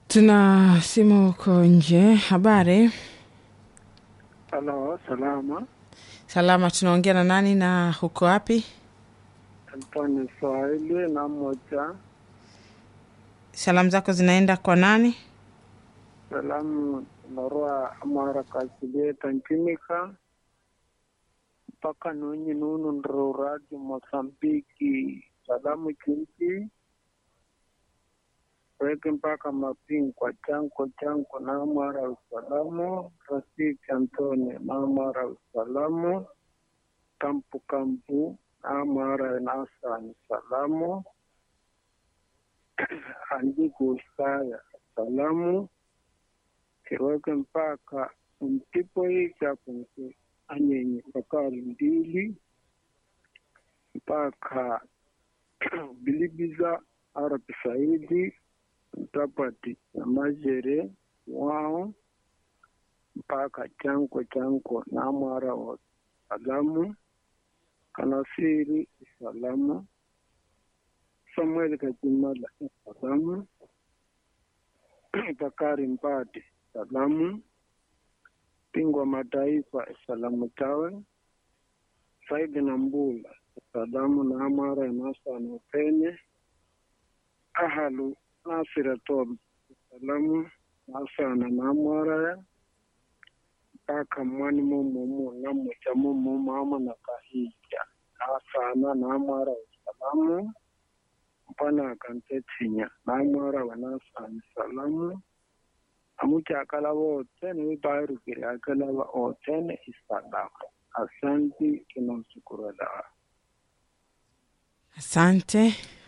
Tuna simu huko nje. Habari? Halo, salama. Salama. Tunaongea na nani na huko wapi? Antoni Swahili na moja. Salamu zako zinaenda kwa nani? Salamu narua amara kasilie nchimika mpaka nunyi nunu nruradi Mosambiki. Salamu chinchi weke mpaka mapingwa chanko chanko na mara usalamu Rafiki Antoni na mara usalamu kampu kampu na mara nasani salamu andiko saya salamu kiweke mpaka mtipo hii chapunke anyenye pakari mbili mpaka bilibiza arabi saidi mtapati na majere wao mpaka chanko chanko na mwara wa salamu kanasiri salamu samuel kajimala salamu bakari mpati salamu pingwa mataifa salamu tawe saidi na mbula salamu na amara nasana upene ahalu nasira tol salamu nasana na amara mpaka mwani momomo na moja momo mama na kahija nasana na amara salamu mpana akantetsinya na amara wanasana salamu amucha akala wote ni bairukire akala wa wote ni isalamu asanti tunamshukuru Allah Asante.